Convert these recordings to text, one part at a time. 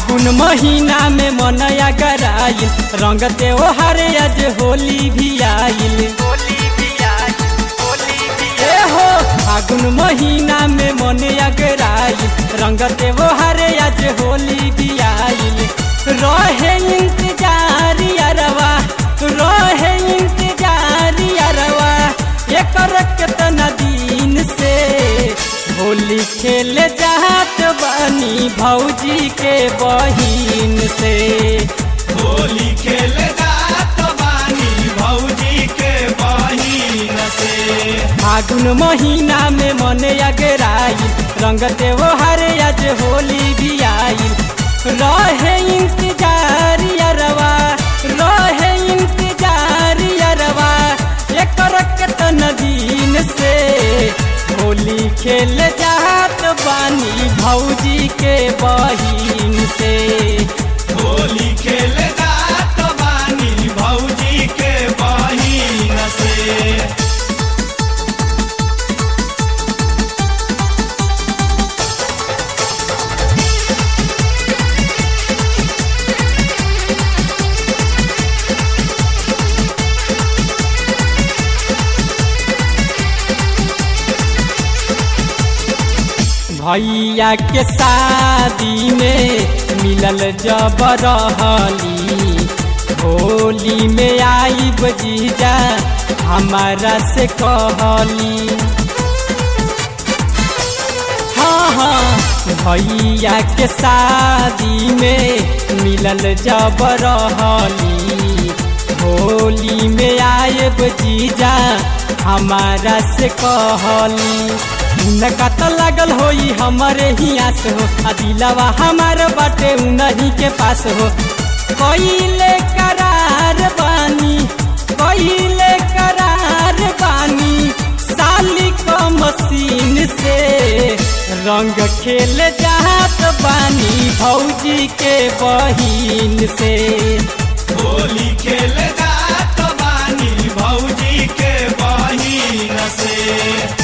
फागुन महीना में मनया गराइल रंग त्योहार आज होली भी आइल ए हो फागुन महीना में मनया गराइल रंग त्योहार आज होली भी आइल रहे इंतजार अरवा रहे इंतजार अरवा एकर केतना दिन से होली खेल जात बानी भौजी के बहिन से होली खेल जात बानी भौजी के बहिन से फागुन महीना में मन अगराई रंग त्योहार आज होली भी आइल रहे इंतजार अरवा रहे इंतजार अरवा एकर केतन दिन से होली खेल जात बानी भौजी के बहिन से होली खेल जात बानी भौजी के बहिन से भैया के शादी में मिलल जब रहली होली में आई जीजा हमारा से कहली हाँ हाँ भैया के शादी में मिलल जब रहली होली में आए जीजा हमारा से कहली उनका तो लागल होई हमारे ही आस हो आ दिलवा हमार बाटे उन्हीं के पास हो कइले करार बानी कइले करार बानी साली क मशीन से रंग खेल जात बानी भौजी के बहिन से होली खेल जात बानी भौजी के बहिन से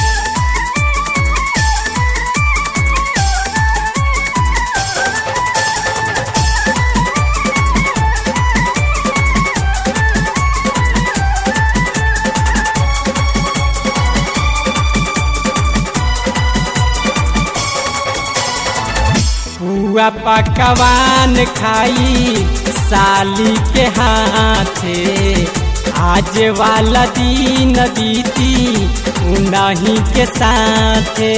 हुआ पकवान खाई साली के हाथे आज वाला दिन बीती उन्हीं के साथे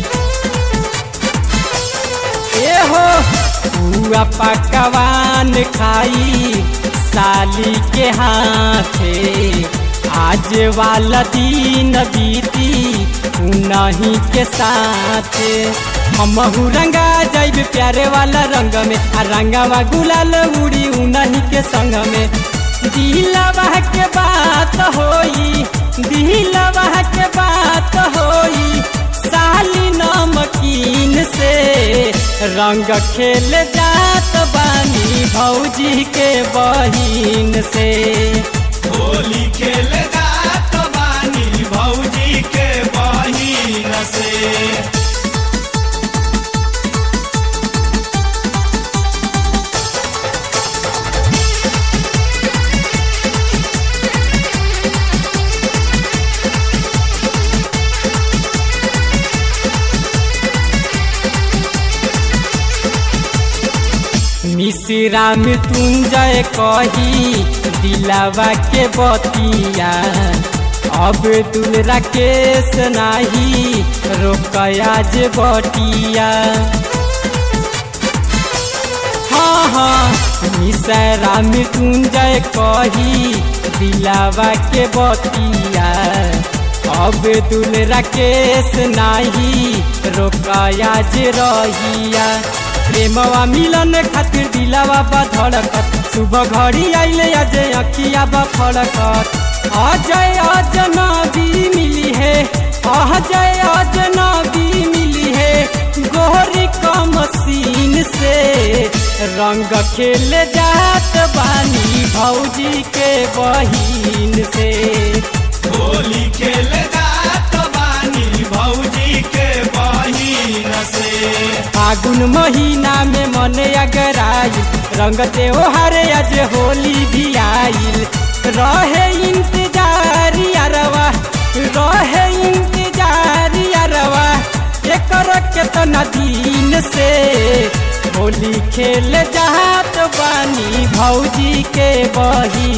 ए हो हुआ पकवान खाई साली के हाथे आज वाला दिन बीती उन्हीं के साथे हमहू रंगा जाइब प्यारे वाला रंग में आ रंगावा गुलाल उड़ी उन्हीं के संग में दिलवा के बात होई दिलवा के बात होई साली नमकीन से रंग खेल जात बानी भौजी के बहिन से होली खेल जात बानी भौजी के बहिन से मिश्रा में तुंजय कही दिलावा के बतिया अब दुल राकेश नाही रोकया जे बटिया हाँ हाँ मिश्रा में तुंजय कही दिलावा के बतिया अब दुल राकेश नाही रोकया जे रहिया प्रेमवा मिलन खातिर दिलावा बा धड़कत सुबह घड़ी आइले अजय अखिया बा फड़कत अजय अजनबी मिली है अजय अजनबी मिली है गोरी का मशीन से रंग खेल जात बानी भौजी के बहिन से होली खेल जात बानी भौजी के बहिन से फागुन महीना में मन अगरा रंग त्योहार आज होली भी आइल रहे इंतजार यारवा रहे इंतजार यारवा एकर केतना दिन से होली खेल जात बानी भौजी के बही